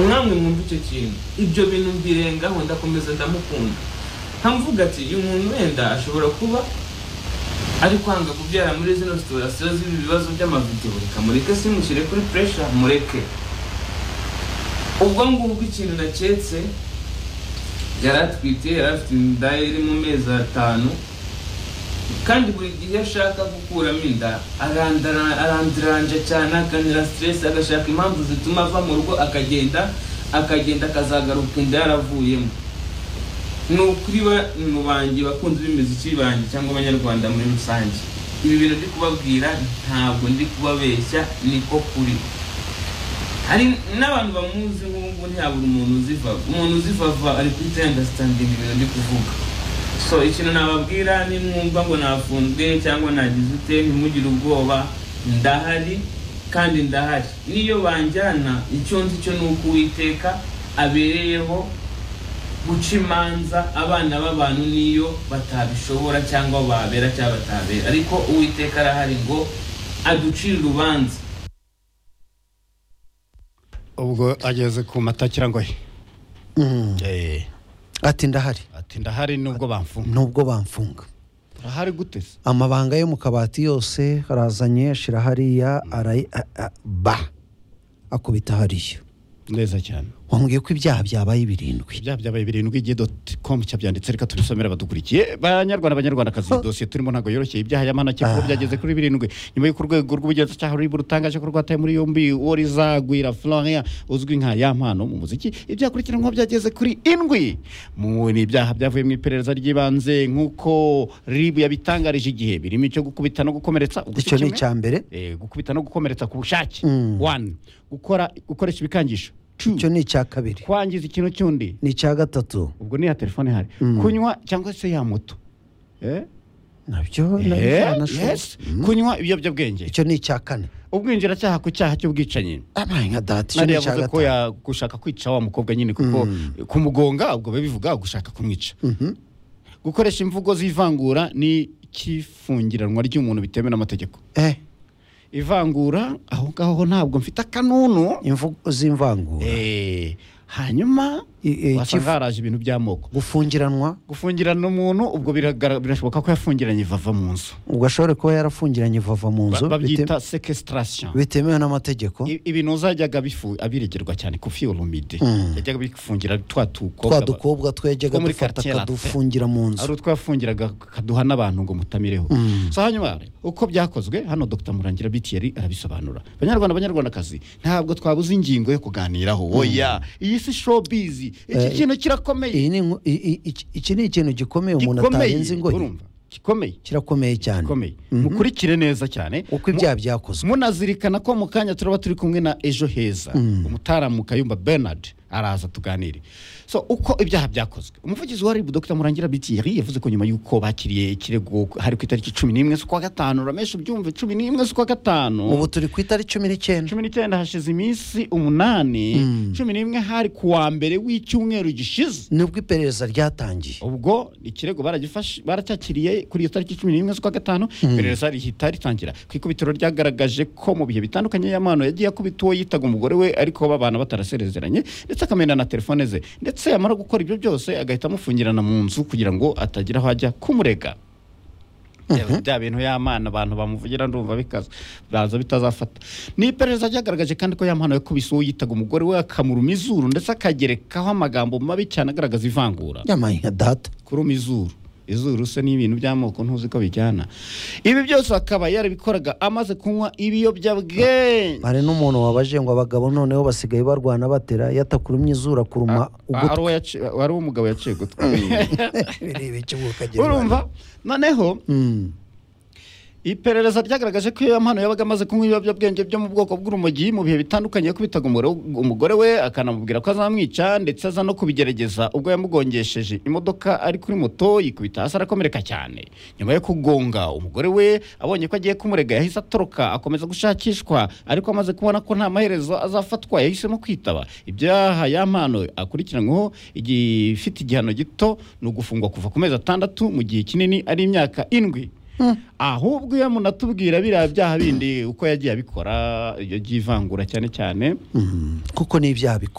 namwe mwumva icyo kintu ibyo bintu mbirengaho ndakomeza ndamukunda nkamvuga ati uyu muntu wenda ashobora kuba ari kwanga kubyara muri zino situwasiyo z'ibi bibazo by'amavidewo reka mureke simushyire kuri puresha mureke ubwo ngubwo ikintu naketse yari atwite yari afite inda iri mu mezi atanu kandi buri gihe iyo ashaka gukuramo inda arandiranja cyane akanyura siteresi agashaka impamvu zituma ava mu rugo akagenda akagenda akazagaruka inda yaravuyemo ni ukuri mu banjye bakunzi b'imiziki banjye cyangwa abanyarwanda muri rusange ibi bintu ndi kubabwira ntabwo ndi kubabeshya niko kuri hari n'abantu bamuzi nk'ubu nta buri umuntu uziva umuntu uzivava ari kuri tayandasitandingi ibintu ndi kuvuga so ikintu nababwira nimwumva ngo nafunzwe cyangwa nagize ute ntimugire ubwoba ndahari kandi ndahari n'iyo banjyana icyo nzi cyo ni uko uwiteka abereyeho guca imanza abana b'abantu n'iyo batabishobora cyangwa babera cyangwa batabera ariko uwiteka arahari ngo aducire urubanza ubwo ageze ku mata cyangwa he Eh, ati ndahari ati ndahari nubwo bamfunga nubwo bamfunga urahari guteze amabanga yo mu kabati yose arazanye ashyira hariya ara- a- a- ba akubita hariya neza cyane wambwiye ko ibyaha byabaye birindwi ibyaha byabaye birindwi igihe doti komu cyabyanditse reka tubisomere abadukurikiye banyarwanda banyarwandakazi iyi dosiye turimo ntabwo yoroshye ibyaha y'amanake kuko byageze kuri birindwi nyuma y'uko urwego rw'ubugenzacyaha ruribu rutangaje ko rwataye muri yombi worizagwira florian uzwi nka yampano mu muziki ibyakurikiranwaho byageze kuri indwi mu ni ibyaha byavuye mu iperereza ry'ibanze nk'uko ribu yabitangarije igihe birimo icyo gukubita no gukomeretsa uguca icyo kimwe. ni icya mbere Eh, gukubita no gukomeretsa ku bushake Mm. wani gukora gukoresha ibikangisho two icyo ni icya kabiri kwangiza ikintu cy'undi ni icya gatatu ubwo niya telefone hari kunywa cyangwa se ya moto Eh? nabyo Eh, nabyo nashoboye. yes. kunywa ibiyobyabwenge icyo ni icya kane ubwinjiracyaha ku cyaha cy'ubwicanyi abaye nka data icyo nari ni icya yavuze ko gatanu ya- gushaka kwica wa mukobwa nyine kuko kumugonga ubwo biba bivuga gushaka kumwica gukoresha imvugo z'ivangura ni ikifungiranwa ry'umuntu bitemewe n'amategeko eh ivangura aho ngaho ho ntabwo mfite akanunu imvugo z'imvangura Eh, hanyuma I- eh, wasanga kivu- haraje ibintu by'amoko gufungiranwa gufungirana umuntu ubwo biragara- birashoboka ko yafungiranye vava mu nzu ubwo ashobore kuba yarafungiranye vava mu Ba- nzu babyita bite- sequestration bitemewe n'amategeko I- ibintu zajyaga bifu- abiregerwa cyane ku fiyorumide yajyaga bifungira twa twa tukobwa dukobwa twajyaga two muri dufata quartier latin. akadufungira mu ari nzu utwo yafungiraga kaduha n'abantu ngo mutamireho so hanyuma rero, uko byakozwe hano dr murangira bitiyeri arabisobanura banyarwanda banyarwandakazi ntabwo twabuze ingingo yo kuganiraho oya iyi si showbiz iki kintu kirakomeye iyi ni inko- i- i- iki- iki ni ikintu gikomeye umuntu gikomeye atarenze ingoyi urumva gikomeye kirakomeye cyane gikomeye mukurikire neza cyane uko ibyaha byakozwe munazirikana ko mu kanya turaba turi kumwe na ejo heza umutaramu kayumba bernard araza tuganire so uko ibyaha byakozwe umuvugizi wa ribu dr murangira bitiyeri yavuze ko nyuma y'uko bakiriye ikirego hari ku itariki cumi n'imwe z'ukwa gatanu ramesha ubyumve cumi n'imwe z'ukwa gatanu ubu turi ku itari cumi n'icyenda cumi n'icyenda hashize iminsi umunani cumi n'imwe hari ku wa mbere w'icyumweru gishize nibwo iperereza ryatangiye ubwo ikirego baracyakiriye baracyakiriye kuri iyo tariki cumi n'imwe z'ukwa gatanu iperereza rihita ritangira ku ikubitiro ryagaragaje ko mu bihe bitandukanye y'amano yagiye akubita uwo yitaga umugore we ariko babana bataraserezeranye ndetse akamena na telefone ze ndetse yamara gukora ibyo byose agahita amufungirana mu nzu kugira ngo atagira aho ajya kumurega Bya- bya bintu y'amana abantu bamuvugira ndumva bikaza baza bitazafata ni iperereza ryagaragaje kandi ko yamana yakubise uwo yitaga umugore we akamuruma izuru ndetse akagerekaho amagambo mabi cyane agaragaza ivangura yamaye nka data kuruma izuru izuru se ni ibintu by'amoko ntuzi ko bijyana ibi byose akaba yarabikoraga amaze kunywa ibiyobyabwenge hari n'umuntu wabaje ngo abagabo noneho basigaye barwana batera yatakurumye izuru akuruma ugutwi ari uwo yaci- ari uwo umugabo yaciye gutwi bireba ikibuga ukagenda urumva noneho Mm. iperereza ryagaragaje ko iyo yampano yabaga amaze kunywa ibiyobyabwenge byo mu bwoko bw'urumogi mu bihe bitandukanye yakubitaga umugore- umugore we akanamubwira ko azamwica ndetse aza no kubigerageza ubwo yamugongesheje imodoka ari kuri moto yikubita hasi arakomereka cyane nyuma yo kugonga umugore we abonye ko agiye kumurega yahise atoroka akomeza gushakishwa ariko amaze kubona ko nta maherezo azafatwa yahisemo kwitaba ibyaha yampano akurikiranyweho igifite igihano gito ni ugufungwa kuva ku mezi atandatu mu gihe kinini ari imyaka indwi ahubwo iyo umuntu atubwira biriya byaha bindi uko yagiye abikora yagiye ivangura cyane cyane Mm. kuko ni ibyaha